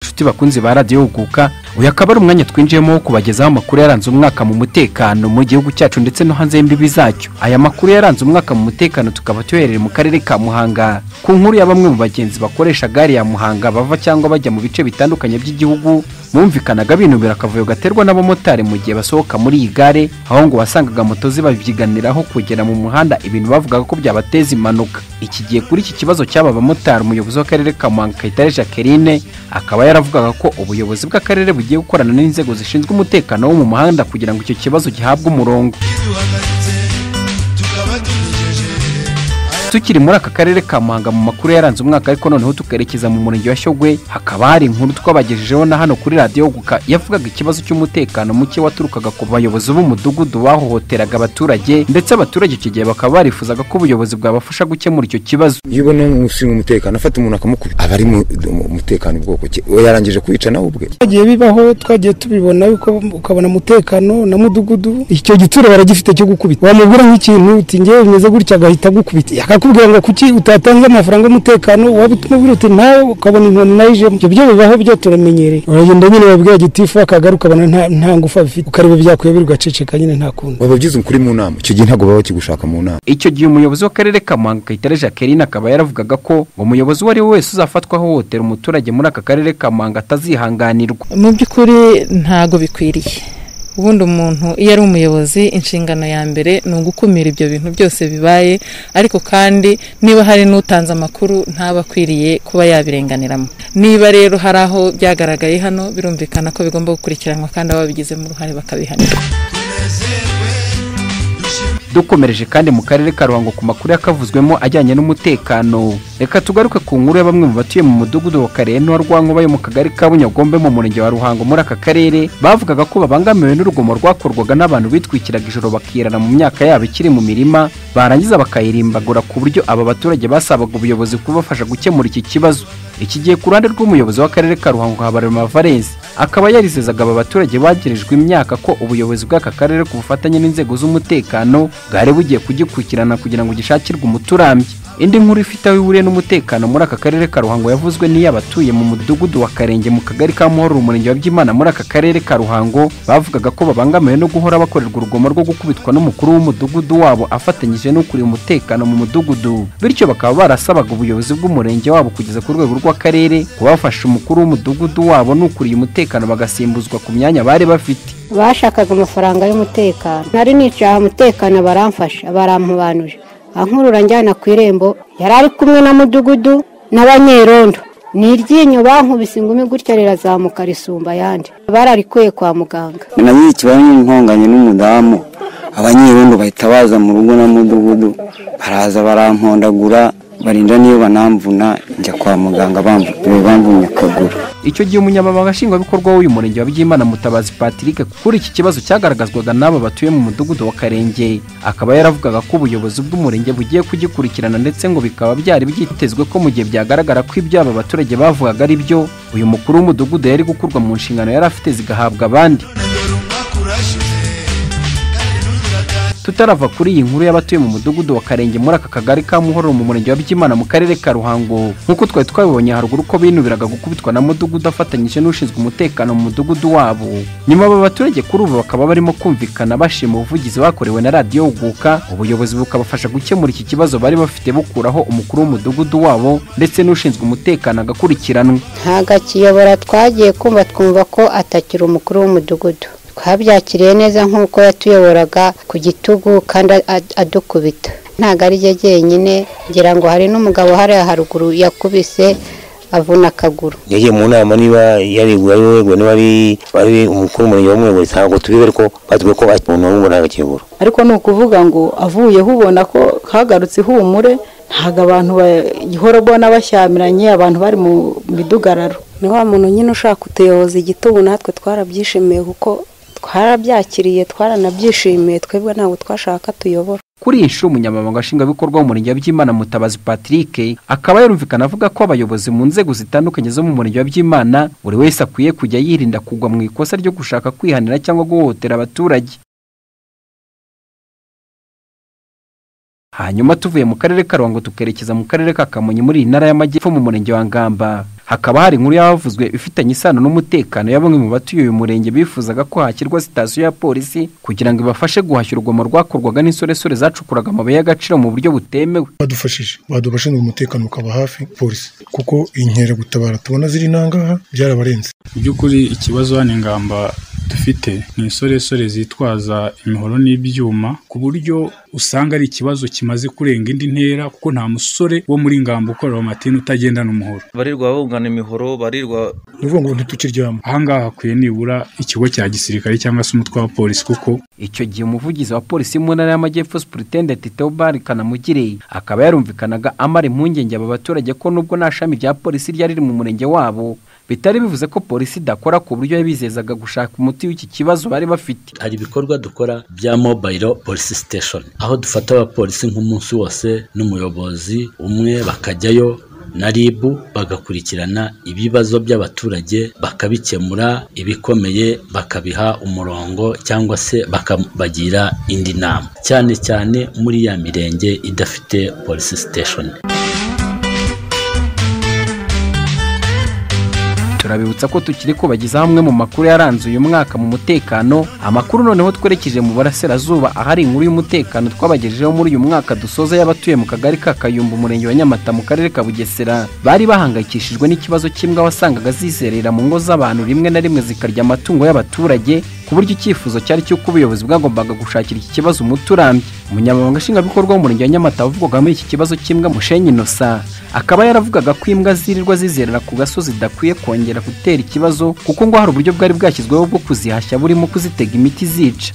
inshuti bakunzi ba radiyo guka uyu akaba ari umwanya twinjiyemo wo kubagezaho amakuru yaranze umwaka mu mutekano mu gihugu cyacu ndetse no hanze y'imbibi zacyo aya makuru yaranze umwaka mu mutekano tukaba tuyohereye mu karere ka muhanga ku nkuru ya bamwe mu bagenzi bakoresha gare ya muhanga bava cyangwa bajya mu bice bitandukanye by'igihugu bumvikanaga binubira akavuyo gaterwa n'abamotari mu gihe basohoka muri iyi gare aho ngo wasangaga moto zibabyiganiraho kugera mu muhanda ibintu bavugaga ko byabateza impanuka iki gihe kuri iki kibazo cy'aba bamotari umuyobozi w'akarere ka muhanga kayitare jacqueline akaba yaravugaga ko ubuyobozi bw'akarere bugiye gukorana n'inzego zishinzwe umutekano wo mu muhanda kugira ngo icyo kibazo gihabwe umurongo duhagaritse tukaba tugejeje tukiri muri aka karere ka muhanga mu makuru yaranze umwaka ariko noneho tukerekeza mu murenge wa Shyogwe hakaba hari inkuru twabagejejeho na hano kuri radiyo guka yavugaga ikibazo cy'umutekano muke waturukaga ku bayobozi b'umudugudu bahohoteraga abaturage ndetse abaturage icyo gihe bakaba barifuzaga ko ubuyobozi bwabafasha gukemura icyo kibazo iyo ubona ushinzwe umutekano afata umuntu akamukubita aba ari mu mu- umutekano ubwoko ki uwo yarangije kwica nawe ubwe byagiye bibaho twagiye tubibona uko- ukabona umutekano na mudugudu icyo gituro baragifite cyo gukubita wamubwira nk'ikintu uti ngewe bimeze gutya agahita agukubita akakubwira ngo kuki utatanze amafaranga y'umutekano waba utumubwira uti nawe ukabona inkoni nayo ijemo ibyo byo bibaho byo turamenyereye uragenda nyine babwira gitifu akagaruka ukabona nta, nta ngufu abifite ukareba byakuyobera ugaceceka nyine nta kundi waba ugize ukuri mu nama icyo gihe ntabwo baba bakigushaka mu nama icyo gihe umuyobozi w'akarere ka muhanga kayitare jacqueline akaba yaravugaga ko umuyobozi uwo ari we wese uzafatwa ahohotera umuturage muri aka karere ka muhanga atazihanganirwa mu by'ukuri ntago bikwiriye ubundi umuntu iyo ari umuyobozi inshingano ya mbere ni ugukumira ibyo bintu byose bibaye ariko kandi niba hari n'utanze amakuru ntaba akwiriye kuba yabirenganiramo niba rero hari aho byagaragaye hano birumvikana ko bigomba gukurikiranwa kandi ababigizemo uruhare bakabihanirwa tunezerwe dushimire dukomereje kandi mu karere ka ruhango ku makuru yakavuzwemo ajyanye n'umutekano reka tugaruke ku nkuru ya bamwe mu batuye mu mudugudu wa kareno wa rwankuba yo mu kagari ka bunyagombe mu murenge wa ruhango muri aka karere bavugaga ko babangamiwe n'urugomo rwakorwaga n'abantu bitwikiraga ijoro bakirana mu myaka yabo ikiri mu mirima barangiza bakayirimbagura ku buryo aba baturage basabaga ubuyobozi kubafasha gukemura iki kibazo iki gihe ku ruhande rw'umuyobozi w'akarere ka ruhango habarema valens akaba yarizezaga aba baturage bagirijwe imyaka ko ubuyobozi bw'aka karere ku bufatanye n'inzego z'umutekano bwari bugiye kugikurikirana kugira ngo gishakirwe umuturambye indi nkuru ifite aho ihuriye n'umutekano muri aka karere ka ruhango yavuzwe n'iy'abatuye mu mudugudu wa karenge mu kagari ka muhoro umurenge wa byimana muri aka karere ka ruhango bavugaga ko babangamiwe no guhora bakorerwa urugomo rwo gukubitwa n'umukuru w'umudugudu wabo afatanyije n'ukuriye umutekano mu mudugudu bityo bakaba barasabaga ubuyobozi bw'umurenge wabo kugeza ku rwego rw'akarere kubafasha umukuru w'umudugudu wabo n'ukuriye umutekano bagasimbuzwa ku myanya bari bafite bashakaga amafaranga y'umutekano nari nicaye umutekano baramfasha barampubanuje ankurura njyana ku irembo yari ari kumwe na mudugudu n'abanyerondo ni iryinyo bankubise ingumi gutya rirazamuka risumba ayandi bararikuye kwa muganga nagize ikibazo n'intonganya n'umudamu abanyerondo bahita baza mu rugo na mudugudu baraza barampondagura barinda niyo banamvuna njya kwa muganga bamvu- bamvunye akaguru icyo gihe umunyamabanga nshingwabikorwa w'uyu murenge wa byimana mutabazi patrick kuri iki kibazo cyagaragazwaga n'aba batuye mu mudugudu wa karenge akaba yaravugaga ko ubuyobozi bw'umurenge bugiye kugikurikirana ndetse ngo bikaba byari byitezwe ko mu gihe byagaragara ko ibyo aba baturage bavugaga ari byo uyu mukuru w'umudugudu yari gukurwa mu nshingano yari afite zigahabwa abandi none dore umwaka urashize kandi ntugiraga tutarava kuri iyi nkuru y'abatuye mu mudugudu wa karenge muri aka kagari ka muhororo mu murenge wa byimana mu karere ka ruhango nk'uko twari twabibonye haruguru ko binubiraga gukubitwa na mudugudu afatanyije n'ushinzwe umutekano mu mudugudu wabo nyuma aba baturage kuri ubu bakaba barimo kumvikana bashima ubuvugizi bakorewe na radiyo guka ubuyobozi bukabafasha gukemura iki kibazo bari bafite bukuraho umukuru w'umudugudu wabo ndetse n'ushinzwe umutekano agakurikiranwa ntago akiyobora twagiye kumva twumva ko atakiri umukuru w'umudugudu twabyakiriye neza nk'uko yatuyoboraga ku gitugu kandi ad- adukubita ntago ari rye jyenyine ngira ngo hari n'umugabo hariya haruguru yakubise avuna akaguru yagiye mu nama niba yareguye ari uwegura niba ari ari umukuru w'umurenge w'umwegura ntabwo tubibe ariko batubwiye ko umuntu w'umurenge agakebura ariko ni ukuvuga ngo avuyeho ubona ko kagarutse ihumure ntabwo abantu bahora ubona bashyamiranye abantu bari mu midugararo ni wa muntu nyine ushaka kutuyoboza igitugu natwe twarabyishimiye kuko twarabyakiriye twaranabyishimiye twebwe ntabwo twashaka tuyobora kuri iyi nshuro umunyamabanga nshingwabikorwa w'umurenge wa byimana mutabazi patrick akaba yarumvikana avuga ko abayobozi mu nzego zitandukanye zo mu murenge wa byimana buri wese akwiye kujya yirinda kugwa mu ikosa ryo gushaka kwihanira cyangwa guhohotera abaturage hanyuma tuvuye mu karere ka ruhango tukerekeza mu karere ka kamonyi muri iyi ntara y'amajyepfo mu murenge wa ngamba hakaba hari inkuru yavuzwe ifitanye isano n'umutekano ya bamwe mu batuye uyu murenge bifuzaga ko hashyirwa sitasiyo ya polisi kugira ngo ibafashe guhashya urugomo rwakorwaga n'insoresore zacukuraga amabuye y'agaciro mu buryo butemewe badufashije badubashinzwe umutekano ukaba hafi polisi kuko inkeragutabara tubona ziri nangaha byarabarenze mu by'ukuri ikibazo hano ingamba dufite ni insoresore zitwaza imihoro n'ibyuma ku buryo usanga ari ikibazo kimaze kurenga indi ntera kuko nta musore wo muri ingamba ukorera amatini utagendana umuhoro barirwa bungana imihoro barirwa ni ukuvuga ngo ntitukiryama ahangaha hakwiye nibura ikigo cya gisirikare cyangwa se umutwe wa polisi kuko icyo gihe umuvugizi wa polisi mu ntara y'amajyepfo supuritendenti teobari kanamugire akaba yarumvikanaga amara impungenge aba baturage ko nubwo nta shami rya polisi ryari riri mu murenge wabo bitari bivuze ko polisi idakora ku buryo yabizezaga gushaka umuti w'iki kibazo bari bafite hari ibikorwa dukora bya mobile police station aho dufata abapolisi nk'umunsi wose n'umuyobozi umwe bakajyayo na RIB bagakurikirana ibibazo by'abaturage bakabikemura ibikomeye bakabiha umurongo cyangwa se bakabagira indi nama cyane cyane muri ya mirenge idafite police station turabibutsa ko tukiri kubagezaho amwe mu makuru yaranze uyu mwaka mu mutekano amakuru noneho twerekeje mu burasirazuba ahari inkuru y'umutekano twabagejejeho muri uyu mwaka dusoza y'abatuye mu kagari ka kayumba umurenge wa nyamata mu karere ka bugesera bari bahangayikishijwe n'ikibazo cy'imbwa wasangaga zizerera mu ngo z'abantu rimwe na rimwe zikarya amatungo y'abaturage ku buryo icyifuzo cyari cy'uko ubuyobozi bwagombaga gushakira iki kibazo umuti urambye umunyamabanga nshingwabikorwa w'umurenge wa nyamata wavugwaga muri iki kibazo cy'imbwa mushenyi inosa akaba yaravugaga ko imbwa zirirwa zizerera ku gasozi idakwiye kongera kongera gutera ikibazo kuko ngo hari uburyo bwari bwashyizweho bwo kuzihashya burimo kuzitega imiti zica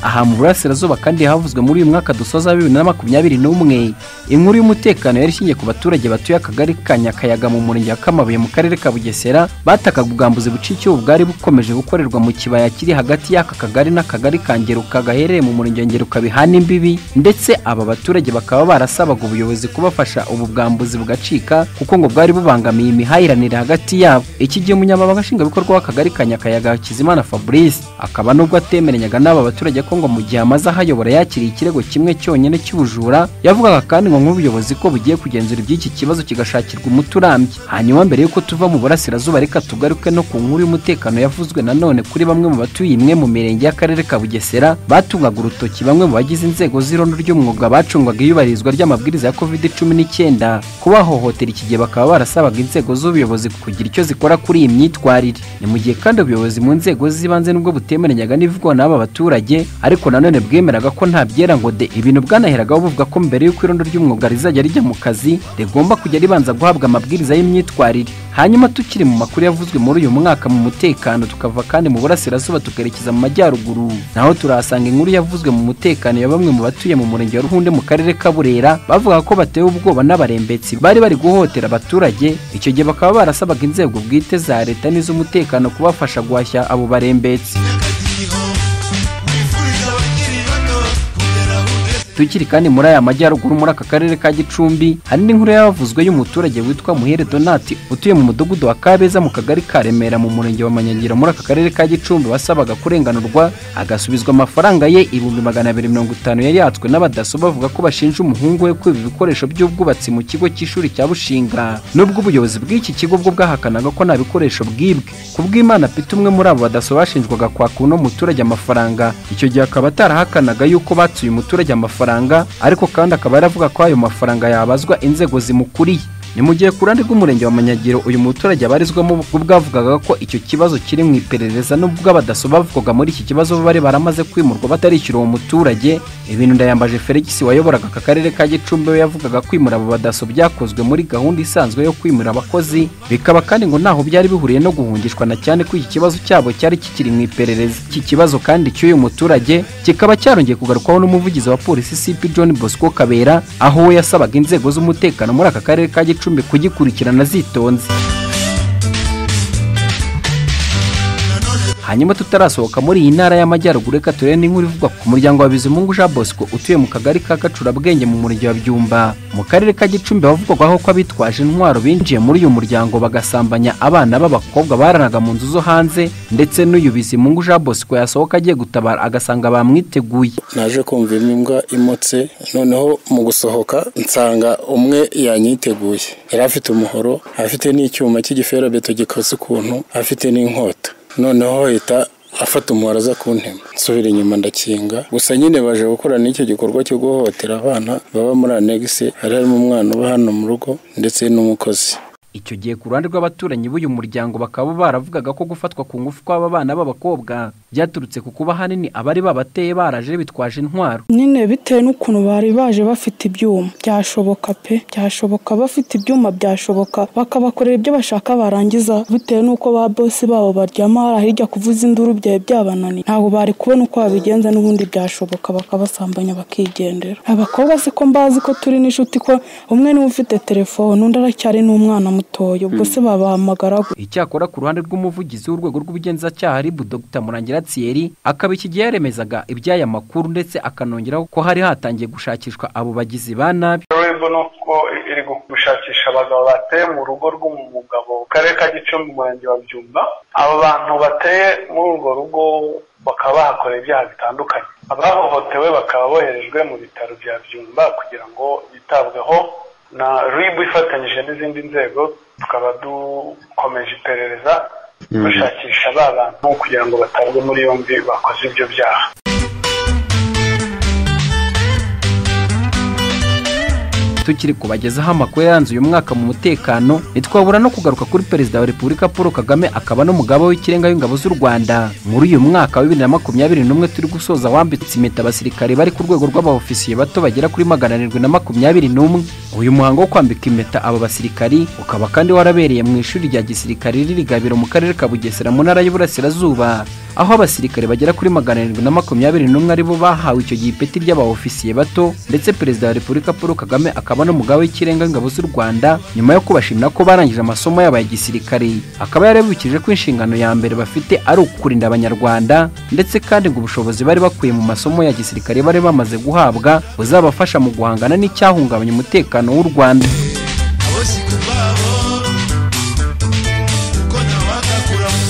aha mu burasirazuba kandi havuzwe muri uyu mwaka dusoza wa bibiri na makumyabiri n'umwe inkuru y'umutekano yari ishingiye ku baturage batuye akagari ka nyakayaga mu murenge wa kamabuye mu karere ka bugesera batakaga ubwambuzi buca icyubu bwari bukomeje gukorerwa mu kibaya kiri hagati y'aka kagari n'akagari ka ngeruka gaherereye mu murenge wa ngeruka bihana imbibi ndetse aba baturage bakaba barasabaga ubuyobozi kubafasha ubu bwambuzi bugacika kuko ngo bwari bubangamiye imihahiranire hagati yabo iki gihe umunyamabanga nshingwabikorwa w'akagari ka nyakayaga hakizimana fabrice akaba nubwo atemeranyaga n'aba baturage ko ngo mu gihe amaze ahayobora yakiriye ikirego kimwe cyonyine cy'ubujura yavugaga kandi ngo nk'ubuyobozi ko bugiye kugenzura iby'iki kibazo kigashakirwa umuti urambye hanyuma mbere y'uko tuva mu burasirazuba reka tugaruke no ku nkuru y'umutekano yavuzwe nanone kuri bamwe mu batuye imwe mu mirenge y'akarere ka bugesera batungaga urutoki bamwe mu bagize inzego z'irondo ry'umwuga bacungwaga iyubahirizwa ry'amabwiriza ya covid cumi n'icyenda kubahohotera iki gihe bakaba barasabaga inzego z'ubuyobozi kugira icyo zikora kuri iyi myitwarire ni mu gihe kandi ubuyobozi mu nzego z'ibanze nubwo butemeranyaga n'ibivugwa n'aba baturage ariko nanone bwemeraga ko nta byera ngo de ibintu byanaheragaho buvuga ko mbere y'uko irondo ry'umwuga rizajya rijya mu kazi rigomba kujya ribanza guhabwa amabwiriza y'imyitwarire hanyuma tukiri mu makuru yavuzwe muri uyu mwaka mu mutekano tukava kandi mu burasirazuba tukerekeza mu majyaruguru naho turahasanga inkuru yavuzwe mu mutekano ya bamwe mu batuye mu murenge wa ruhunde mu karere ka burera bavuga ko batewe ubwoba n'abarembetsi bari bari guhotera abaturage icyo gihe bakaba barasabaga inzego bwite za leta n'iz'umutekano kubafasha guhashya abo barembetsi tukiri kandi muri aya majyaruguru muri aka karere ka gicumbi hari n'inkuru yavuzwe y'umuturage witwa muhere donati utuye mu mudugudu wa kabeza mu kagari ka remera mu murenge wa manyangira muri aka karere ka gicumbi wasabaga kurenganurwa agasubizwa amafaranga ye ibihumbi magana abiri mirongo itanu yari yatswe n'abadaso bavuga ko bashinja umuhungu we kwiba ibikoresho by'ubwubatsi mu kigo cy'ishuri cya bushinga nubwo ubuyobozi bw'iki kigo bwo bwahakanaga ko nta bikoresho bwibwe ku bw'imana pita umwe muri abo badaso bashinjwaga kwaka uno muturage amafaranga icyo gihe akaba atarahakanaga yuko batsuye umuturage amafaranga mafaranga ariko kandi akaba yaravuga ko ayo mafaranga yabazwa inzego zimukuriye ni mu gihe ku ruhande rw'umurenge wa manyagiro uyu muturage abarizwamo ubwo avugaga ko icyo kibazo kiri mu iperereza n'ubwo abadaso bavugaga muri iki kibazo bari baramaze kwimurwa batarishyura uwo muturage ibintu ndayambaje felix wayoboraga aka karere ka gicumbi we yavugaga kwimura abo badaso byakozwe muri gahunda isanzwe yo kwimura abakozi bikaba kandi ngo ntaho byari bihuriye no guhungishwa na cyane ko iki kibazo cyabo cyari kikiri mu iperereza iki kibazo kandi cy'uyu muturage kikaba cyarongeye kugarukwaho n'umuvugizi wa polisi cp john bosco kabera aho we yasabaga inzego z'umutekano muri aka karere ka gicumbi icumbi kugikurikirana zitonze hanyuma tutarasohoka muri iyi ntara y'amajyaruguru reka turebe n'inkuru ivugwa ku muryango wa bizimungu jean bosco utuye mu kagari ka gacurabwenge mu murenge wa byumba mu karere ka gicumbi havugwaho ko abitwaje intwaro binjiye muri uyu muryango bagasambanya abana b'abakobwa baranaga mu nzu zo hanze ndetse n'uyu bizimungu jean bosco yasohoka agiye gutabara agasanga bamwiteguye naje kumva imbwa imotse noneho mu gusohoka nsanga umwe yanyiteguye yari afite umuhoro afite n'icyuma cy'igiferabeto gikose ukuntu afite n'inkota noneho ahita afata umuhoro aza kuntema nsubira inyuma ndakinga gusa nyine baje gukorana n'icyo gikorwa cyo guhohotera abana baba muri anegisi hari harimo umwana uba hano mu rugo ndetse n'umukozi icyo gihe ku ruhande rw'abaturanyi b'uyu muryango bakaba baravugaga ko gufatwa ku ngufu kw'aba bana b'abakobwa byaturutse ku kuba ahanini abari babateye baraje bitwaje intwaro nyine bitewe n'ukuntu bari baje bafite ibyuma byashoboka pe byashoboka bafite ibyuma byashoboka bakabakorera ibyo bashaka barangiza bitewe n'uko ba bosi babo baryama hari hirya kuvuza induru byari byabananiye ntabwo bari kubona uko babigenza n'ubundi byashoboka bakabasambanya bakigendera abakobwa si ko mbazi ko turi n'inshuti ko umwe niwe ufite telefone undi aracyari n'umwana mutoya ubwo se babahamagara gutya icyakora ku ruhande rw'umuvugizi w'urwego rw'ubugenzacyaha ribu dr murangira thierry akaba iki gihe yaremezaga iby'aya makuru ndetse akanongeraho ko hari hatangiye gushakishwa abo bagizi ba nabi rebo ni uko iri gushakisha abagabo bateye mu rugo rw'umugabo mu karere ka gicumbi umurenge wa byumba aba bantu bateye muri urwo rugo bakaba bahakorera ibyaha bitandukanye abahohotewe bakaba boherejwe mu bitaro bya byumba kugira ngo bitabweho na ribu ifatanyije n'izindi nzego tukaba dukomeje iperereza bashakisha ba bantu kugira ngo batabwe muri yombi bakoze ibyo byaha tukiri kubagezaho amakuru yaranze uyu mwaka mu mutekano ntitwabura no kugaruka kuri perezida wa repubulika paul kagame akaba n'umugaba w'ikirenga w'ingabo z'u rwanda muri uyu mwaka wa bibiri na makumyabiri n'umwe turi gusoza wambitse impeta abasirikare bari ku rwego rw'abaofisiye bato bagera kuri magana arindwi na makumyabiri n'umwe uyu muhango wo kwambika impeta aba basirikari ukaba kandi warabereye mu ishuri rya gisirikare riri gabiro mu karere ka bugesera mu ntara y'uburasirazuba aho abasirikare bagera kuri magana arindwi na makumyabiri n'umwe aribo bahawe icyo gihe ipeti ry'abaofisiye bato ndetse perezida wa repubulika paul kagame akaba akaba n'umugaba w'ikirenga w'ingabo z'u rwanda nyuma yo kubashimira ko barangije amasomo yabo ya gisirikare akaba yarabibukije ko inshingano ya mbere bafite ari ukurinda abanyarwanda ndetse kandi ngo ubushobozi bari bakuye mu masomo ya gisirikare bari bamaze guhabwa buzabafasha mu guhangana n'icyahungabanya umutekano w'u rwanda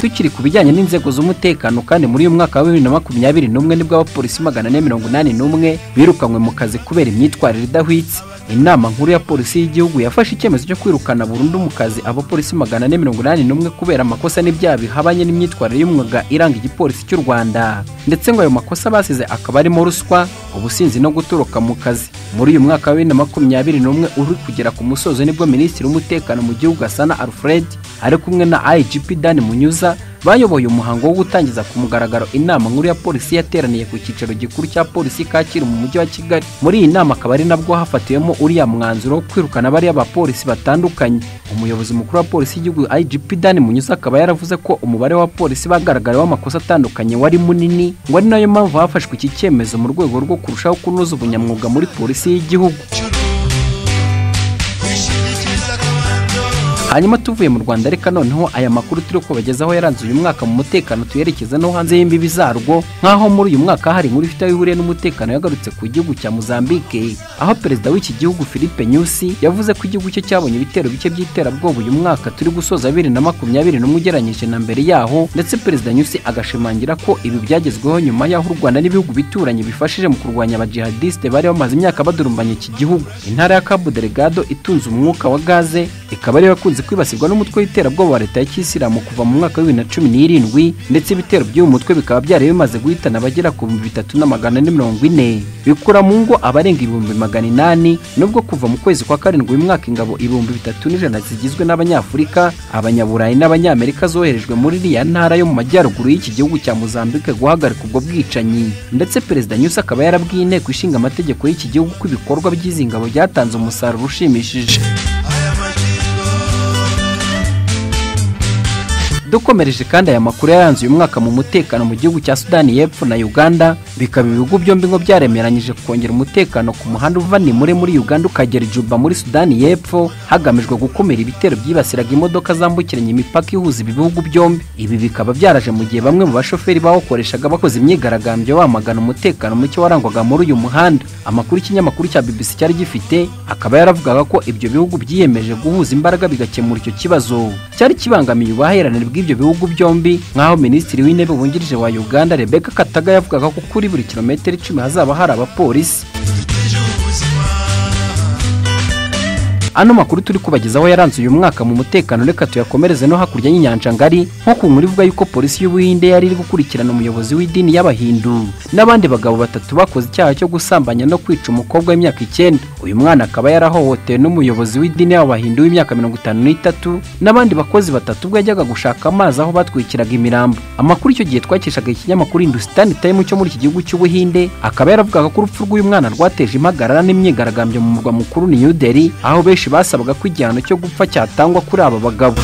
tukiri ku bijyanye n'inzego z'umutekano kandi muri uyu mwaka wa bibiri na makumyabiri n'umwe nibwo abapolisi magana ane mirongo inani n'umwe birukanywe mu kazi kubera imyitwarire idahwitse inama nkuru ya polisi y'igihugu yafashe icyemezo cyo kwirukana burundu mu kazi abapolisi magana ane mirongo inani n'umwe kubera amakosa n'ibyaha bihabanye n'imyitwarire y'umwuga iranga igipolisi cy'u rwanda ndetse ngo ayo makosa basize akaba arimo ruswa ubusinzi no gutoroka mu kazi muri uyu mwaka wa bibiri na makumyabiri n'umwe uri kugera ku musozo nibwo minisitiri w'umutekano mu gihugu gasana alfred ari kumwe na igp dan munyuza bayoboye umuhango wo gutangiza ku mugaragaro inama nkuru ya polisi yateraniye ku cyicaro gikuru cya polisi kacyiru mu mujyi wa kigali muri iyi nama akaba ari nabwo hafatiwemo uriya mwanzuro wo kwirukana bariya bapolisi batandukanye umuyobozi mukuru wa polisi y'igihugu igp dan munyuza akaba yaravuze ko umubare w'abapolisi bagaragayeho amakosa atandukanye wari munini ngo ari nayo mpamvu hafashwe iki cyemezo mu rwego rwo kurushaho kunoza ubunyamwuga muri polisi y'igihugu hanyuma tuvuye mu rwanda reka noneho aya makuru turi kubagezaho yaranze uyu mwaka mu mutekano tuyerekeza no hanze y'imbibi zarwo nk'aho muri uyu mwaka hari inkuru ifite aho ihuriye n'umutekano yagarutse ku gihugu cya mozambique aho perezida w'iki gihugu philippe nyusi yavuze ko igihugu cye cyabonye ibitero bike by'iterabwoba uyu mwaka turi gusoza bibiri na makumyabiri n'umwe ugereranyije na mbere yaho ndetse perezida nyusi agashimangira ko ibi byagezweho nyuma y'aho u rwanda n'ibihugu bituranye bifashije mu kurwanya abajihadisite bari bamaze imyaka badurumbanya iki gihugu intara ya cabo delgado itunze umwuka wa gaze ikaba ariyo yakunze kwibasirwa n'umutwe w'iterabwoba wa leta ya kisilamu kuva mu mwaka wa bibiri na cumi n'irindwi ndetse ibitero by'uyu mutwe bikaba byari bimaze guhitana abagera ku bihumbi bitatu na magana ane mirongo ine bikura mu ngo abarenga ibihumbi magana inani nubwo kuva mu kwezi kwa karindwi uyu mwaka ingabo ibihumbi bitatu n'ijana zigizwe n'abanyafurika abanyaburayi n'abanyamerika zoherejwe muri iriya ntara yo mu majyaruguru y'iki gihugu cya mozambique guhagarika ubwo bwicanyi ndetse perezida nyusi akaba yarabwiye inteko ishinga amategeko y'iki gihugu ko ibikorwa by'izi ngabo byatanze umusaruro ushimishije dukomereje kandi aya makuru yaranze uyu mwaka mu mutekano mu gihugu cya sudani y'epfo na uganda bikaba ibihugu byombi ngo byaremeranyije kongera umutekano ku muhanda uva nimure muri uganda ukagera ijuba muri sudani y'epfo hagamijwe gukumira ibitero byibasiraga imodoka zambukiranya imipaka ihuza ibi bihugu byombi ibi bikaba byaraje mu gihe bamwe mu bashoferi bawukoreshaga bakoze imyigaragambyo bamagana umutekano muke warangwaga muri uyu muhanda amakuru y'ikinyamakuru cya bbc cyari gifite akaba yaravugaga ko ibyo bihugu byiyemeje guhuza imbaraga bigakemura icyo kibazo cyari kibangamiye ubuhahiranire bw'ibyo bihugu byombi nk'aho minisitiri w'intebe wungirije wa uganda rebeka kataga yavugaga ko kuri buri kilometero icumi hazaba hari abapolisi ano makuru turi kubagezaho yaranze uyu mwaka mu mutekano reka tuyakomereze no hakurya y'inyanja ngari nko ku nkuru ivuga yuko polisi y'ubuhinde yari iri gukurikirana umuyobozi w'idini y'abahindu n'abandi bagabo batatu bakoze icyaha cyo gusambanya no kwica umukobwa w'imyaka icyenda uyu mwana akaba yarahohotewe n'umuyobozi w'idini y'abahindu w'imyaka mirongo itanu n'itatu n'abandi bakozi batatu ubwo yajyaga gushaka amazi aho batwikiraga imirambo amakuru icyo gihe twakeshaga ikinyamakuru hindusitani tayimu cyo muri iki gihugu cy'ubuhinde akaba yaravugaga ko urupfu rw'uyu mwana rwateje impagarara n'imyigaragambyo mu murwa mukuru ni new delhi aho benshi benshi basabaga ko igihano cyo gupfa cyatangwa kuri aba bagabo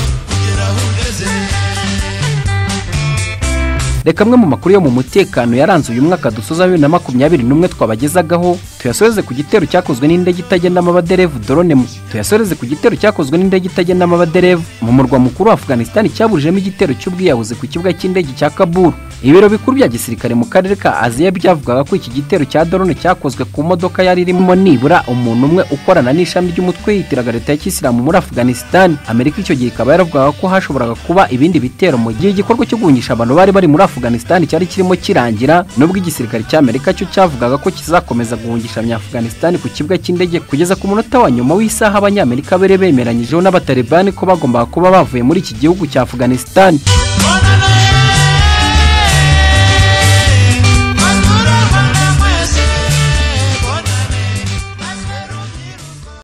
reka amwe mu makuru yo mu mutekano yaranze uyu mwaka dusoza bibiri na makumyabiri n'umwe twabagezagaho tuyasoreze ku gitero cyakozwe n'indege itagendamo abaderevu drone mu tuyasoreze ku gitero cyakozwe n'indege itagendamo abaderevu mu murwa mukuru wa afghanistan cyaburijemo igitero cy'ubwiyahuzi ku kibuga cy'indege cya kaburu ibiro bikuru bya gisirikare mu karere ka aziya byavugaga ko iki gitero cya drone cyakozwe ku modoka yari irimo nibura umuntu umwe ukorana n'ishami ry'umutwe yitiraga leta ya kisilamu muri afghanistan amerika icyo gihe ikaba yaravugaga ko hashoboraga kuba ibindi bitero mu gihe igikorwa cyo guhungisha abantu bari bari muri afghanistan afghanistan cyari kirimo kirangira nubwo igisirikare cy'amerika cyo cyavugaga ko kizakomeza guhungisha abanyafghanistan ku kibuga cy'indege kugeza ku munota wa nyuma w'isaha abanyamerika bari bemeranyijeho n'abatalibani ko bagombaga kuba bavuye muri iki gihugu cya afghanistan